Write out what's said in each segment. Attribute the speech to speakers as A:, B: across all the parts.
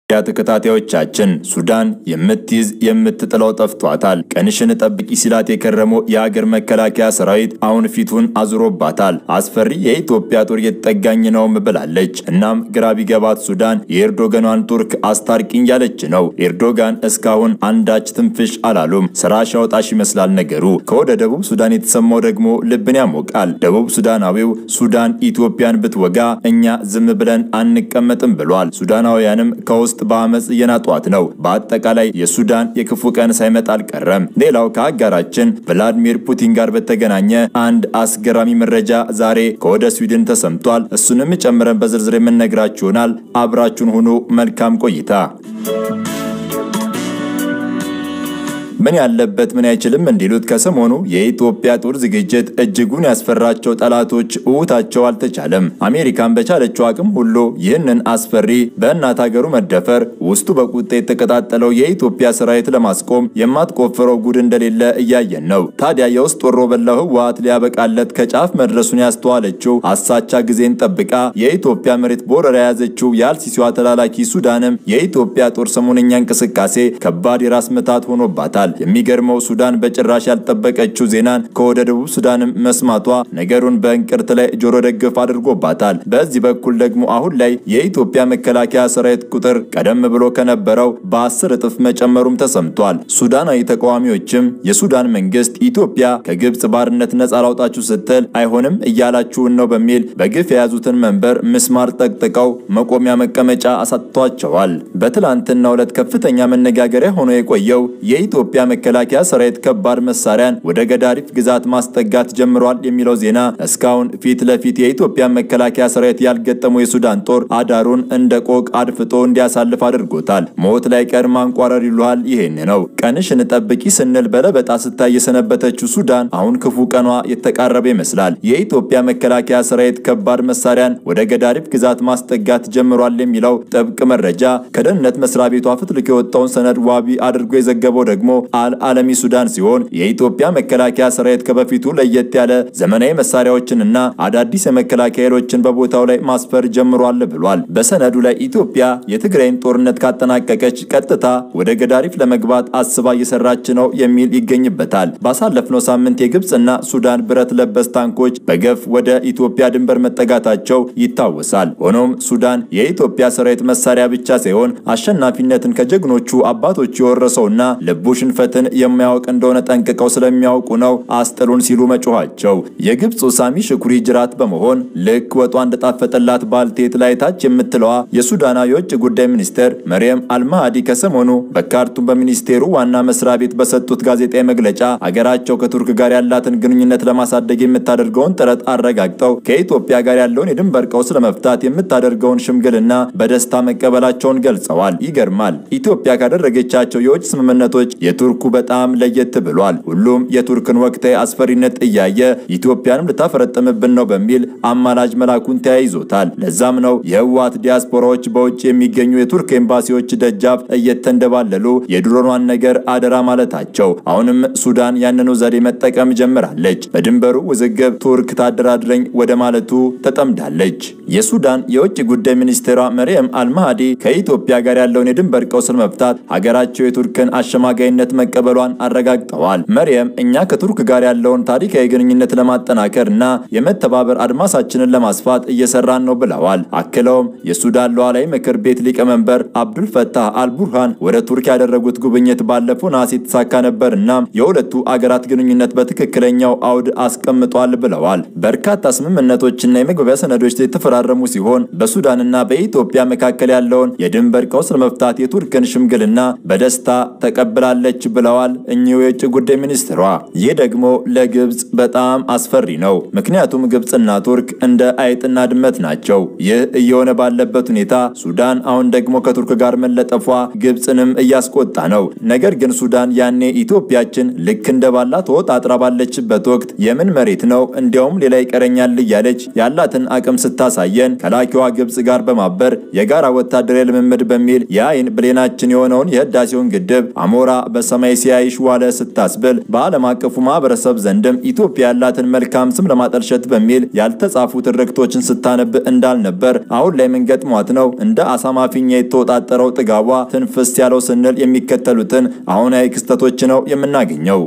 A: ያ ተከታታዮቻችን ሱዳን የምትይዝ የምትጥለው ጠፍቷታል። ቀንሽን ጠብቂ ሲላት የከረመው የሀገር መከላከያ ሰራዊት አሁን ፊቱን አዙሮባታል። አስፈሪ የኢትዮጵያ ጦር እየተጠጋኝ ነውም ብላለች። እናም ግራ ቢገባት ሱዳን የኤርዶጋኗን ቱርክ አስታርቂኝ ያለች ነው። ኤርዶጋን እስካሁን አንዳች ትንፍሽ አላሉም። ስራሽ አውጣሽ ይመስላል ነገሩ። ከወደ ደቡብ ሱዳን የተሰማው ደግሞ ልብን ያሞቃል። ደቡብ ሱዳናዊው ሱዳን ኢትዮጵያን ብትወጋ እኛ ዝም ብለን አንቀመጥም ብሏል። ሱዳናውያንም ከውስጥ በአመፅ እየናጧት ነው። በአጠቃላይ የሱዳን የክፉ ቀን ሳይመጣ አልቀረም። ሌላው ከአጋራችን ቭላዲሚር ፑቲን ጋር በተገናኘ አንድ አስገራሚ መረጃ ዛሬ ከወደ ስዊድን ተሰምቷል። እሱንም ጨምረን በዝርዝር የምንነግራችሁ ይሆናል። አብራችሁን ሁኑ። መልካም ቆይታ። ምን ያለበት ምን አይችልም እንዲሉት ከሰሞኑ የኢትዮጵያ ጦር ዝግጅት እጅጉን ያስፈራቸው ጠላቶች እውታቸው አልተቻለም። አሜሪካን በቻለችው አቅም ሁሉ ይህንን አስፈሪ በእናት ሀገሩ መደፈር ውስጡ በቁጣ የተቀጣጠለው የኢትዮጵያ ሰራዊት ለማስቆም የማትቆፍረው ጉድ እንደሌለ እያየን ነው። ታዲያ የውስጥ ወሮ በላው ህወሓት ሊያበቃለት ከጫፍ መድረሱን ያስተዋለችው አሳቻ ጊዜን ጠብቃ የኢትዮጵያ መሬት በወረራ የያዘችው የአልሲሲዋ ተላላኪ ሱዳንም የኢትዮጵያ ጦር ሰሞነኛ እንቅስቃሴ ከባድ የራስ ምታት ሆኖባታል። የሚገርመው ሱዳን በጭራሽ ያልጠበቀችው ዜናን ከወደ ደቡብ ሱዳንም መስማቷ ነገሩን በእንቅርት ላይ ጆሮ ደግፍ አድርጎባታል። በዚህ በኩል ደግሞ አሁን ላይ የኢትዮጵያ መከላከያ ሰራዊት ቁጥር ቀደም ብሎ ከነበረው በአስር እጥፍ መጨመሩም ተሰምቷል። ሱዳናዊ ተቃዋሚዎችም የሱዳን መንግስት ኢትዮጵያ ከግብፅ ባርነት ነጻ ላውጣችሁ ስትል አይሆንም እያላችሁን ነው በሚል በግፍ የያዙትን መንበር ምስማር ጠቅጥቀው መቆሚያ መቀመጫ አሳጥቷቸዋል። በትላንትናው ዕለት ከፍተኛ መነጋገሪያ ሆኖ የቆየው የኢትዮጵያ መከላከያ ሰራዊት ከባድ መሳሪያን ወደ ገዳሪፍ ግዛት ማስጠጋት ጀምሯል የሚለው ዜና እስካሁን ፊት ለፊት የኢትዮጵያ መከላከያ ሰራዊት ያልገጠመው የሱዳን ጦር አዳሩን እንደ ቆቅ አድፍጦ እንዲያሳልፍ አድርጎታል። ሞት ላይ ቀር ማንቋረር ይሉሃል ይሄን ነው። ቀንሽን ጠብቂ ስንል በለበጣ ስታይ የሰነበተችው ሱዳን አሁን ክፉ ቀኗ የተቃረበ ይመስላል። የኢትዮጵያ መከላከያ ሰራዊት ከባድ መሳሪያን ወደ ገዳሪፍ ግዛት ማስጠጋት ጀምሯል የሚለው ጥብቅ መረጃ ከደህንነት መስሪያ ቤቷ ፍትልክ የወጣውን ሰነድ ዋቢ አድርጎ የዘገበው ደግሞ አልዓለሚ ሱዳን ሲሆን የኢትዮጵያ መከላከያ ሰራዊት ከበፊቱ ለየት ያለ ዘመናዊ መሳሪያዎችንና አዳዲስ የመከላከያ ኃይሎችን በቦታው ላይ ማስፈር ጀምሯል ብሏል። በሰነዱ ላይ ኢትዮጵያ የትግራይን ጦርነት ካጠናቀቀች ቀጥታ ወደ ገዳሪፍ ለመግባት አስባ እየሰራች ነው የሚል ይገኝበታል። ባሳለፍነው ሳምንት የግብፅና ሱዳን ብረት ለበስ ታንኮች በገፍ ወደ ኢትዮጵያ ድንበር መጠጋታቸው ይታወሳል። ሆኖም ሱዳን የኢትዮጵያ ሰራዊት መሳሪያ ብቻ ሳይሆን አሸናፊነትን ከጀግኖቹ አባቶች የወረሰውና ልቡ ሽንፈትን የማያውቅ እንደሆነ ጠንቅቀው ስለሚያውቁ ነው አስጥሉን ሲሉ መጮኋቸው። የግብፁ ሳሚ ሽኩሪ ጅራት በመሆን ልክ ወጧ እንደጣፈጠላት ባልቴት ላይ ታች የምትለዋ የሱዳና የውጭ ጉዳይ ሚኒስትር መርየም አልማሃዲ ከሰሞኑ በካርቱም በሚኒስቴሩ ዋና መስሪያ ቤት በሰጡት ጋዜጣዊ መግለጫ አገራቸው ከቱርክ ጋር ያላትን ግንኙነት ለማሳደግ የምታደርገውን ጥረት አረጋግጠው ከኢትዮጵያ ጋር ያለውን የድንበር ቀውስ ለመፍታት የምታደርገውን ሽምግልና በደስታ መቀበላቸውን ገልጸዋል። ይገርማል። ኢትዮጵያ ካደረገቻቸው የውጭ ስምምነቶች የቱርኩ በጣም ለየት ብሏል። ሁሉም የቱርክን ወቅታዊ አስፈሪነት እያየ ኢትዮጵያንም ልታፈረጥምብን ነው በሚል አማላጅ መላኩን ተያይዞታል። ለዛም ነው የህወሓት ዲያስፖራዎች በውጭ የሚገኙ የቱርክ ኤምባሲዎች ደጃፍ እየተንደባለሉ የድሮኗን ነገር አደራ ማለታቸው። አሁንም ሱዳን ያንኑ ዘዴ መጠቀም ጀምራለች። በድንበሩ ውዝግብ ቱርክ ታደራድረኝ ወደ ማለቱ ተጠምዳለች። የሱዳን የውጭ ጉዳይ ሚኒስቴሯ መርየም አልማሃዲ ከኢትዮጵያ ጋር ያለውን የድንበር ቀውስ ለመፍታት ሀገራቸው የቱርክን አሸማጋይነት መቀበሏን አረጋግጠዋል። መርየም እኛ ከቱርክ ጋር ያለውን ታሪካዊ ግንኙነት ለማጠናከር እና የመተባበር አድማሳችንን ለማስፋት እየሰራን ነው ብለዋል። አክለውም የሱዳን ሉዓላዊ ምክር ቤት ሊቀመንበር አብዱል ፈታህ አልቡርሃን ወደ ቱርክ ያደረጉት ጉብኝት ባለፈው ነሐሴ የተሳካ ነበር እና የሁለቱ አገራት ግንኙነት በትክክለኛው አውድ አስቀምጧል ብለዋል። በርካታ ስምምነቶችና የመግባቢያ ሰነዶች የተፈራረሙ ሲሆን በሱዳንና በኢትዮጵያ መካከል ያለውን የድንበር ቀውስ ለመፍታት የቱርክን ሽምግልና በደስታ ተቀብላለች ብለዋል እኚሁ የውጭ ጉዳይ ሚኒስትሯ። ይህ ደግሞ ለግብፅ በጣም አስፈሪ ነው። ምክንያቱም ግብፅና ቱርክ እንደ አይጥና ድመት ናቸው። ይህ እየሆነ ባለበት ሁኔታ ሱዳን አሁን ደግሞ ከቱርክ ጋር መለጠፏ ግብፅንም እያስቆጣ ነው። ነገር ግን ሱዳን ያኔ ኢትዮጵያችን ልክ እንደ ባላ ተወጣጥራ ባለችበት ወቅት የምን መሬት ነው እንዲያውም ሌላ ይቀረኛል እያለች ያላትን አቅም ስታሳየን ከላኪዋ ግብፅ ጋር በማበር የጋራ ወታደራዊ ልምምድ በሚል የአይን ብሌናችን የሆነውን የህዳሴውን ግድብ አሞራ በ ሰማይ ሲያይሽ ዋለ ስታስብል በዓለም አቀፉ ማህበረሰብ ዘንድም ኢትዮጵያ ያላትን መልካም ስም ለማጠልሸት በሚል ያልተጻፉ ትርክቶችን ስታነብ እንዳልነበር አሁን ላይ ምን ገጥሟት ነው እንደ አሳማ ፊኛ የተወጣጠረው ጥጋቧ ትንፍስ ያለው ስንል የሚከተሉትን አሁናዊ ክስተቶች ነው የምናገኘው።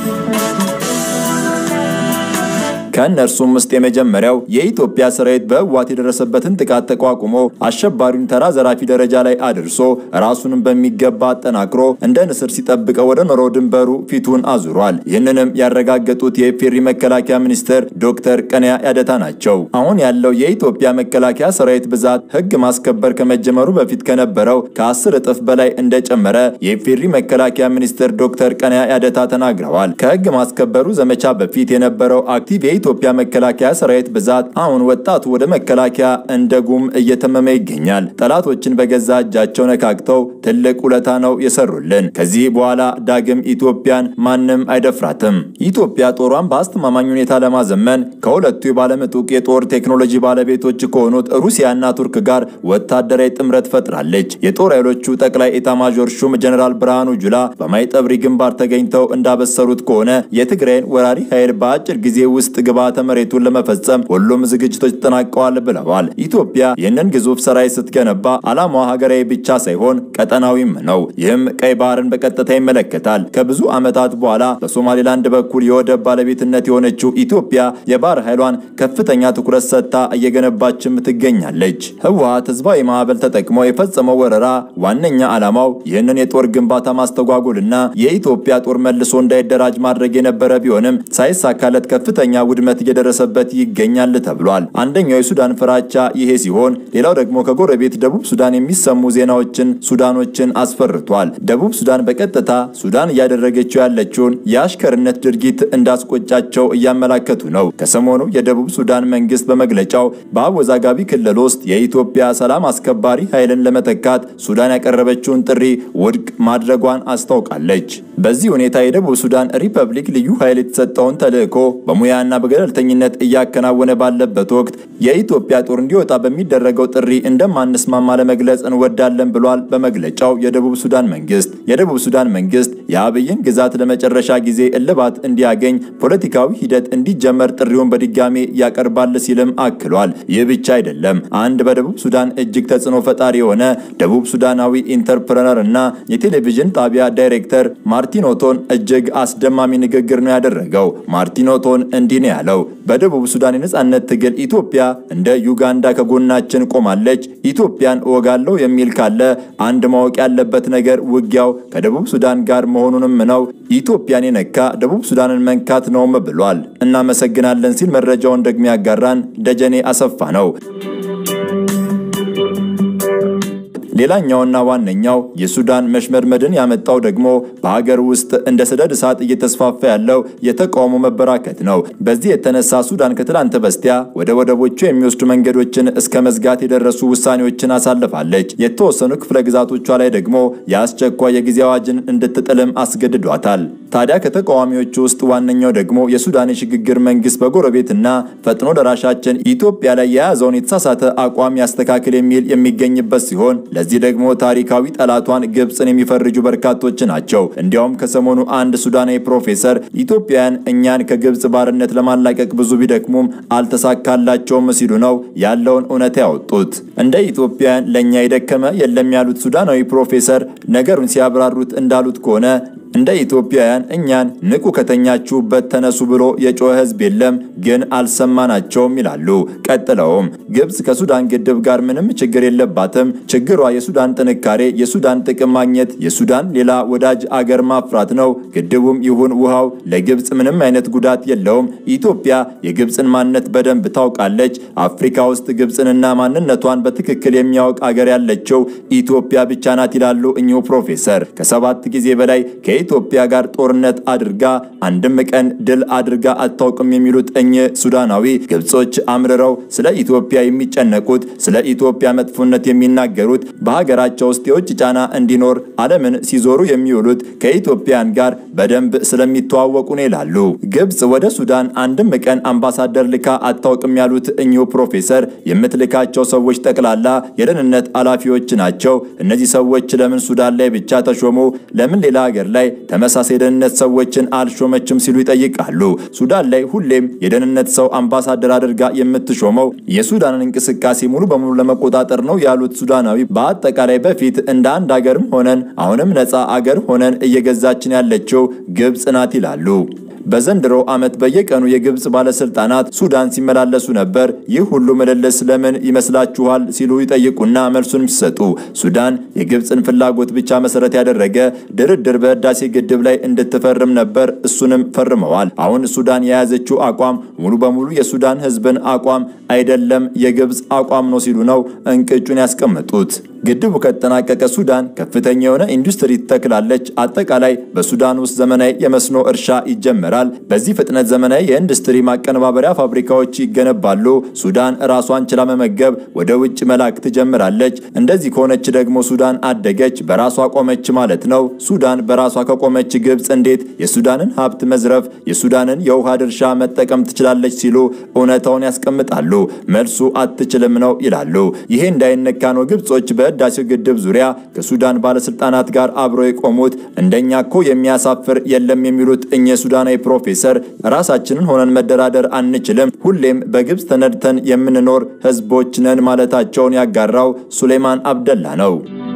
A: ከእነርሱም ውስጥ የመጀመሪያው የኢትዮጵያ ሰራዊት በህወሓት የደረሰበትን ጥቃት ተቋቁሞ አሸባሪውን ተራ ዘራፊ ደረጃ ላይ አድርሶ ራሱንም በሚገባ አጠናክሮ እንደ ንስር ሲጠብቀው ወደ ኖሮ ድንበሩ ፊቱን አዙሯል። ይህንንም ያረጋገጡት የኢፌዴሪ መከላከያ ሚኒስትር ዶክተር ቀነያ ያደታ ናቸው። አሁን ያለው የኢትዮጵያ መከላከያ ሰራዊት ብዛት ህግ ማስከበር ከመጀመሩ በፊት ከነበረው ከአስር እጥፍ በላይ እንደጨመረ የኢፌዴሪ መከላከያ ሚኒስትር ዶክተር ቀነያ ያደታ ተናግረዋል። ከህግ ማስከበሩ ዘመቻ በፊት የነበረው አክቲቭ የኢትዮጵያ መከላከያ ሰራዊት ብዛት አሁን ወጣቱ ወደ መከላከያ እንደ ጉም እየተመመ ይገኛል። ጠላቶችን በገዛ እጃቸው ነካክተው ትልቅ ውለታ ነው የሰሩልን። ከዚህ በኋላ ዳግም ኢትዮጵያን ማንም አይደፍራትም። ኢትዮጵያ ጦሯን በአስተማማኝ ሁኔታ ለማዘመን ከሁለቱ የባለምጡቅ የጦር ቴክኖሎጂ ባለቤቶች ከሆኑት ሩሲያና ቱርክ ጋር ወታደራዊ ጥምረት ፈጥራለች። የጦር ኃይሎቹ ጠቅላይ ኤታማዦር ሹም ጀኔራል ብርሃኑ ጁላ በማይጠብሪ ግንባር ተገኝተው እንዳበሰሩት ከሆነ የትግራይን ወራሪ ኃይል በአጭር ጊዜ ውስጥ ግብዓተ መሬቱን ለመፈጸም ሁሉም ዝግጅቶች ተጠናቀዋል ብለዋል። ኢትዮጵያ ይህንን ግዙፍ ሰራዊት ስትገነባ ዓላማዋ ሀገራዊ ብቻ ሳይሆን ቀጠናዊም ነው። ይህም ቀይ ባህርን በቀጥታ ይመለከታል። ከብዙ ዓመታት በኋላ በሶማሌላንድ በኩል የወደብ ባለቤትነት የሆነችው ኢትዮጵያ የባህር ኃይሏን ከፍተኛ ትኩረት ሰጥታ እየገነባችም ትገኛለች። ህወሓት ህዝባዊ ማዕበል ተጠቅሞ የፈጸመው ወረራ ዋነኛ ዓላማው ይህንን የጦር ግንባታ ማስተጓጎልና የኢትዮጵያ ጦር መልሶ እንዳይደራጅ ማድረግ የነበረ ቢሆንም ሳይሳካለት ከፍተኛ ውድመት እየደረሰበት ይገኛል ተብሏል። አንደኛው የሱዳን ፍራቻ ይሄ ሲሆን፣ ሌላው ደግሞ ከጎረቤት ደቡብ ሱዳን የሚሰሙ ዜናዎችን ሱዳኖችን አስፈርቷል። ደቡብ ሱዳን በቀጥታ ሱዳን እያደረገችው ያለችውን የአሽከርነት ድርጊት እንዳስቆጫቸው እያመላከቱ ነው። ከሰሞኑ የደቡብ ሱዳን መንግስት በመግለጫው በአወዛጋቢ ክልል ውስጥ የኢትዮጵያ ሰላም አስከባሪ ኃይልን ለመተካት ሱዳን ያቀረበችውን ጥሪ ውድቅ ማድረጓን አስታውቃለች። በዚህ ሁኔታ የደቡብ ሱዳን ሪፐብሊክ ልዩ ኃይል የተሰጠውን ተልዕኮ በሙያና በገለልተኝነት እያከናወነ ባለበት ወቅት የኢትዮጵያ ጦር እንዲወጣ በሚደረገው ጥሪ እንደማንስማማ ለመግለጽ እንወዳለን ብሏል። በመግለጫው የደቡብ ሱዳን መንግስት የደቡብ ሱዳን መንግስት የአብይን ግዛት ለመጨረሻ ጊዜ እልባት እንዲያገኝ ፖለቲካዊ ሂደት እንዲጀመር ጥሪውን በድጋሜ ያቀርባል ሲልም አክሏል። ይህ ብቻ አይደለም። አንድ በደቡብ ሱዳን እጅግ ተጽዕኖ ፈጣሪ የሆነ ደቡብ ሱዳናዊ ኢንተርፕረነር እና የቴሌቪዥን ጣቢያ ዳይሬክተር ማርቲኖቶን እጅግ አስደማሚ ንግግር ነው ያደረገው። ማርቲኖቶን እንዲህ ነው ያለው። በደቡብ ሱዳን የነጻነት ትግል ኢትዮጵያ እንደ ዩጋንዳ ከጎናችን ቆማለች። ኢትዮጵያን እወጋለሁ የሚል ካለ አንድ ማወቅ ያለበት ነገር ውጊያው ከደቡብ ሱዳን ጋር መሆኑንም ነው። ኢትዮጵያን የነካ ደቡብ ሱዳንን መንካት ነውም ብሏል። እናመሰግናለን ሲል መረጃውን ደግሞ ያጋራን ደጀኔ አሰፋ ነው። ሌላኛውና ዋነኛው የሱዳን መሽመድመድን ያመጣው ደግሞ በሀገር ውስጥ እንደ ሰደድ እሳት እየተስፋፋ ያለው የተቃውሞ መበራከት ነው። በዚህ የተነሳ ሱዳን ከትላንት በስቲያ ወደ ወደቦቹ የሚወስዱ መንገዶችን እስከ መዝጋት የደረሱ ውሳኔዎችን አሳልፋለች። የተወሰኑ ክፍለ ግዛቶቿ ላይ ደግሞ የአስቸኳይ የጊዜ አዋጅን እንድትጥልም አስገድዷታል። ታዲያ ከተቃዋሚዎቹ ውስጥ ዋነኛው ደግሞ የሱዳን የሽግግር መንግስት በጎረቤትና ፈጥኖ ደራሻችን ኢትዮጵያ ላይ የያዘውን የተሳሳተ አቋም ያስተካክል የሚል የሚገኝበት ሲሆን ለዚህ ደግሞ ታሪካዊ ጠላቷን ግብፅን የሚፈርጁ በርካቶች ናቸው። እንዲያውም ከሰሞኑ አንድ ሱዳናዊ ፕሮፌሰር ኢትዮጵያውያን እኛን ከግብፅ ባርነት ለማላቀቅ ብዙ ቢደክሙም አልተሳካላቸውም ሲሉ ነው ያለውን እውነት ያወጡት። እንደ ኢትዮጵያውያን ለእኛ የደከመ የለም ያሉት ሱዳናዊ ፕሮፌሰር ነገሩን ሲያብራሩት እንዳሉት ከሆነ እንደ ኢትዮጵያውያን እኛን ንቁ ከተኛችሁበት ተነሱ ብሎ የጮኸ ህዝብ የለም፣ ግን አልሰማናቸውም ይላሉ። ቀጥለውም ግብፅ ከሱዳን ግድብ ጋር ምንም ችግር የለባትም። ችግሯ የሱዳን ጥንካሬ፣ የሱዳን ጥቅም ማግኘት፣ የሱዳን ሌላ ወዳጅ አገር ማፍራት ነው። ግድቡም ይሁን ውሃው ለግብፅ ምንም አይነት ጉዳት የለውም። ኢትዮጵያ የግብፅን ማንነት በደንብ ታውቃለች። አፍሪካ ውስጥ ግብፅንና ማንነቷን በትክክል የሚያውቅ አገር ያለችው ኢትዮጵያ ብቻ ናት ይላሉ እኚሁ ፕሮፌሰር ከሰባት ጊዜ በላይ ከኢትዮጵያ ጋር ጦርነት አድርጋ አንድም ቀን ድል አድርጋ አታውቅም የሚሉት እኚህ ሱዳናዊ ግብጾች አምርረው ስለ ኢትዮጵያ የሚጨነቁት ስለ ኢትዮጵያ መጥፎነት የሚናገሩት በሀገራቸው ውስጥ የውጭ ጫና እንዲኖር ዓለምን ሲዞሩ የሚውሉት ከኢትዮጵያን ጋር በደንብ ስለሚተዋወቁ ነው ይላሉ። ግብጽ ወደ ሱዳን አንድም ቀን አምባሳደር ልካ አታውቅም ያሉት እኚሁ ፕሮፌሰር የምትልካቸው ሰዎች ጠቅላላ የደህንነት ኃላፊዎች ናቸው። እነዚህ ሰዎች ለምን ሱዳን ላይ ብቻ ተሾሙ? ለምን ሌላ ሀገር ላይ ተመሳሳይ የደህንነት ሰዎችን አልሾመችም ሲሉ ይጠይቃሉ። ሱዳን ላይ ሁሌም የደህንነት ሰው አምባሳደር አድርጋ የምትሾመው የሱዳንን እንቅስቃሴ ሙሉ በሙሉ ለመቆጣጠር ነው ያሉት ሱዳናዊ በአጠቃላይ በፊት እንደ አንድ አገርም ሆነን አሁንም ነፃ አገር ሆነን እየገዛችን ያለችው ግብጽ ናት ይላሉ። በዘንድሮ ዓመት በየቀኑ የግብጽ ባለስልጣናት ሱዳን ሲመላለሱ ነበር። ይህ ሁሉ ምልልስ ለምን ይመስላችኋል? ሲሉ ይጠይቁና መልሱንም ሲሰጡ ሱዳን የግብጽን ፍላጎት ብቻ መሰረት ያደረገ ድርድር በህዳሴ ግድብ ላይ እንድትፈርም ነበር። እሱንም ፈርመዋል። አሁን ሱዳን የያዘችው አቋም ሙሉ በሙሉ የሱዳን ህዝብን አቋም አይደለም፣ የግብጽ አቋም ነው ሲሉ ነው እንቅጩን ያስቀመጡት። ግድቡ ከተጠናቀቀ ሱዳን ከፍተኛ የሆነ ኢንዱስትሪ ትተክላለች። አጠቃላይ በሱዳን ውስጥ ዘመናዊ የመስኖ እርሻ ይጀመራል። በዚህ ፍጥነት ዘመናዊ የኢንዱስትሪ ማቀነባበሪያ ፋብሪካዎች ይገነባሉ። ሱዳን ራሷን ችላ መመገብ ወደ ውጭ መላክ ትጀምራለች። እንደዚህ ከሆነች ደግሞ ሱዳን አደገች፣ በራሷ ቆመች ማለት ነው። ሱዳን በራሷ ከቆመች ግብጽ እንዴት የሱዳንን ሀብት መዝረፍ፣ የሱዳንን የውሃ ድርሻ መጠቀም ትችላለች? ሲሉ እውነታውን ያስቀምጣሉ። መልሱ አትችልም ነው ይላሉ። ይሄ እንዳይነካ ነው ግብጾች በህዳሴው ግድብ ዙሪያ ከሱዳን ባለስልጣናት ጋር አብረው የቆሙት። እንደኛ እኮ የሚያሳፍር የለም የሚሉት እኚህ ሱዳናዊ ፕሮፌሰር ራሳችንን ሆነን መደራደር አንችልም፣ ሁሌም በግብጽ ተነድተን የምንኖር ህዝቦች ነን ማለታቸውን ያጋራው ሱሌማን አብደላ ነው።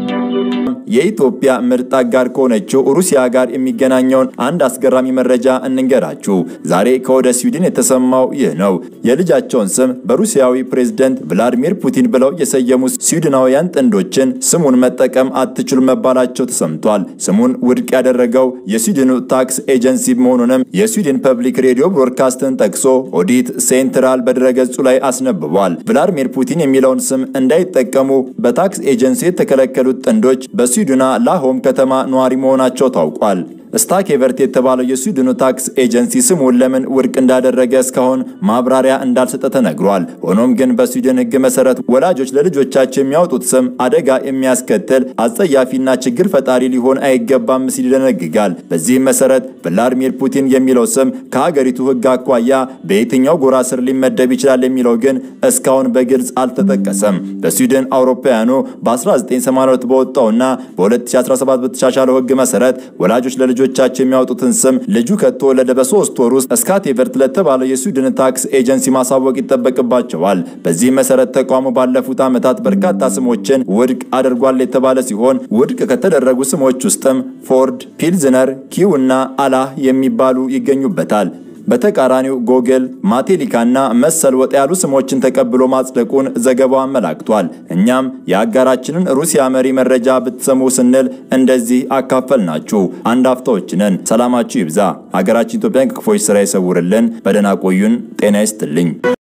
A: የኢትዮጵያ ምርጥ አጋር ከሆነችው ሩሲያ ጋር የሚገናኘውን አንድ አስገራሚ መረጃ እንንገራችሁ። ዛሬ ከወደ ስዊድን የተሰማው ይህ ነው። የልጃቸውን ስም በሩሲያዊ ፕሬዝደንት ቭላዲሚር ፑቲን ብለው የሰየሙ ስዊድናውያን ጥንዶችን ስሙን መጠቀም አትችሉም መባላቸው ተሰምቷል። ስሙን ውድቅ ያደረገው የስዊድኑ ታክስ ኤጀንሲ መሆኑንም የስዊድን ፐብሊክ ሬዲዮ ብሮድካስትን ጠቅሶ ኦዲት ሴንትራል በድረገጹ ላይ አስነብቧል። ቭላዲሚር ፑቲን የሚለውን ስም እንዳይጠቀሙ በታክስ ኤጀንሲ የተከለከሉት ጥንዶች በስዊድና ላሆም ከተማ ነዋሪ መሆናቸው ታውቋል። ስታኬቨርት የተባለው የስዊድኑ ታክስ ኤጀንሲ ስሙን ለምን ውድቅ እንዳደረገ እስካሁን ማብራሪያ እንዳልሰጠ ተነግሯል። ሆኖም ግን በስዊድን ሕግ መሰረት ወላጆች ለልጆቻቸው የሚያወጡት ስም አደጋ የሚያስከትል አጸያፊና ችግር ፈጣሪ ሊሆን አይገባም ሲል ይደነግጋል። በዚህም መሰረት ቭላዲሚር ፑቲን የሚለው ስም ከሀገሪቱ ሕግ አኳያ በየትኛው ጎራ ስር ሊመደብ ይችላል የሚለው ግን እስካሁን በግልጽ አልተጠቀሰም። በስዊድን አውሮፓውያኑ በ1982 በወጣውና በ2017 በተሻሻለው ሕግ መሰረት ወላጆች ለልጆ ልጆቻቸው የሚያወጡትን ስም ልጁ ከተወለደ በሶስት ወር ውስጥ ስካቴቨርት ለተባለው የስዊድን ታክስ ኤጀንሲ ማሳወቅ ይጠበቅባቸዋል። በዚህ መሰረት ተቋሙ ባለፉት ዓመታት በርካታ ስሞችን ውድቅ አድርጓል የተባለ ሲሆን ውድቅ ከተደረጉ ስሞች ውስጥም ፎርድ፣ ፒልዝነር፣ ኪው እና አላህ የሚባሉ ይገኙበታል። በተቃራኒው ጎግል ማቴሊካና መሰል ወጥ ያሉ ስሞችን ተቀብሎ ማጽደቁን ዘገባው አመላክቷል። እኛም የአጋራችንን ሩሲያ መሪ መረጃ ብትሰሙ ስንል እንደዚህ አካፈልናችሁ። አንድ አፍታዎች ነን። ሰላማችሁ ይብዛ። ሀገራችን ኢትዮጵያን ከክፎች ስራ ይሰውርልን። በደህና ቆዩን። ጤና ይስጥልኝ።